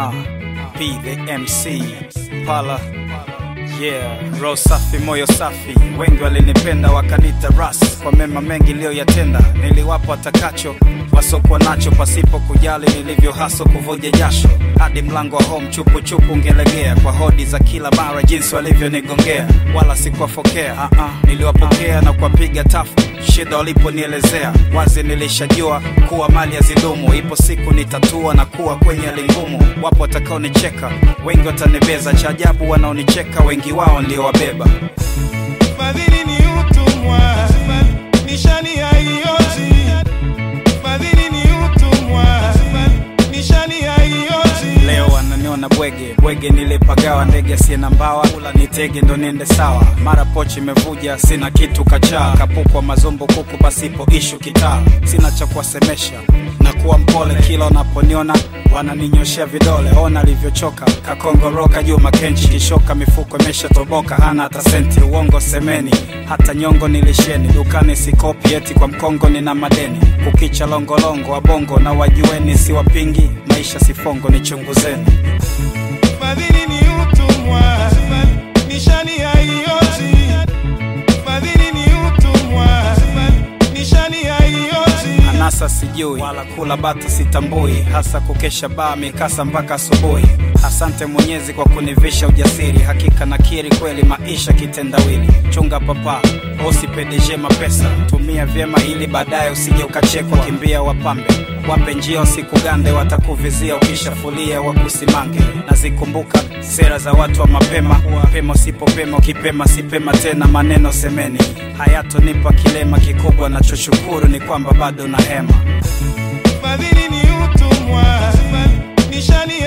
Uh, P the MC Pala Yeah, roho safi, moyo safi, wengi walinipenda wakanita ras kwa mema mengi niliyoyatenda. Niliwapa watakacho wasokuwa nacho, pasipo kujali nilivyo haso kuvuja jasho hadi mlango wa home chupu chupu ungelegea kwa hodi za kila mara, jinsi walivyonigongea, wala sikuwafokea. uh -uh. Niliwapokea na kuwapiga tafu shida waliponielezea wazi, nilishajua kuwa mali ya zidumu, ipo siku nitatua na kuwa kwenye hali ngumu. Wapo watakaonicheka, wengi watanibeza, cha ajabu wanaonicheka wengi wao ndio wabeba. Fadhili ni utumwa, nishani haiozi. Fadhili ni utumwa, nishani haiozi. Leo wananiona bwege bwege, nilipagawa ndege asiye na mbawa, kula nitege ndo niende sawa. Mara pochi imevuja, sina kitu kachaa, kapukwa mazumbu kuku pasipo ishu kitaa. Sina cha kuwasemesha na kuwa mpole, kila wanaponiona wananinyoshea vidole. Ona alivyochoka kakongoroka juu makenchi, kishoka mifuko imeshatoboka, hana hata senti. Uongo semeni, hata nyongo nilisheni, dukani sikopi, eti kwa mkongo nina madeni. Kukicha longolongo wabongo na wajueni, siwapingi maisha sifongo, nichunguzeni. Fadhili ni utumwa, nishani haiozi. Fadhili ni utumwa, nishani haiozi. Anasa sijui wala kula bata sitambui, hasa kukesha baa mikasa mpaka asubuhi. Asante Mwenyezi kwa kunivisha ujasiri, hakika nakiri kweli maisha kitendawili. Chunga papa osi PDG mapesa, tumia vyema ili baadaye usije ukachekwa. Kimbia wapambe wape njia wasikugande, watakuvizia ukishafulia wakusimange. Nazikumbuka sera za watu wa mapema, pema usipopema, ukipema sipema tena. Maneno semeni hayatonipa kilema kikubwa, nachoshukuru ni kwamba bado na hema. Fadhili ni utumwa, nishani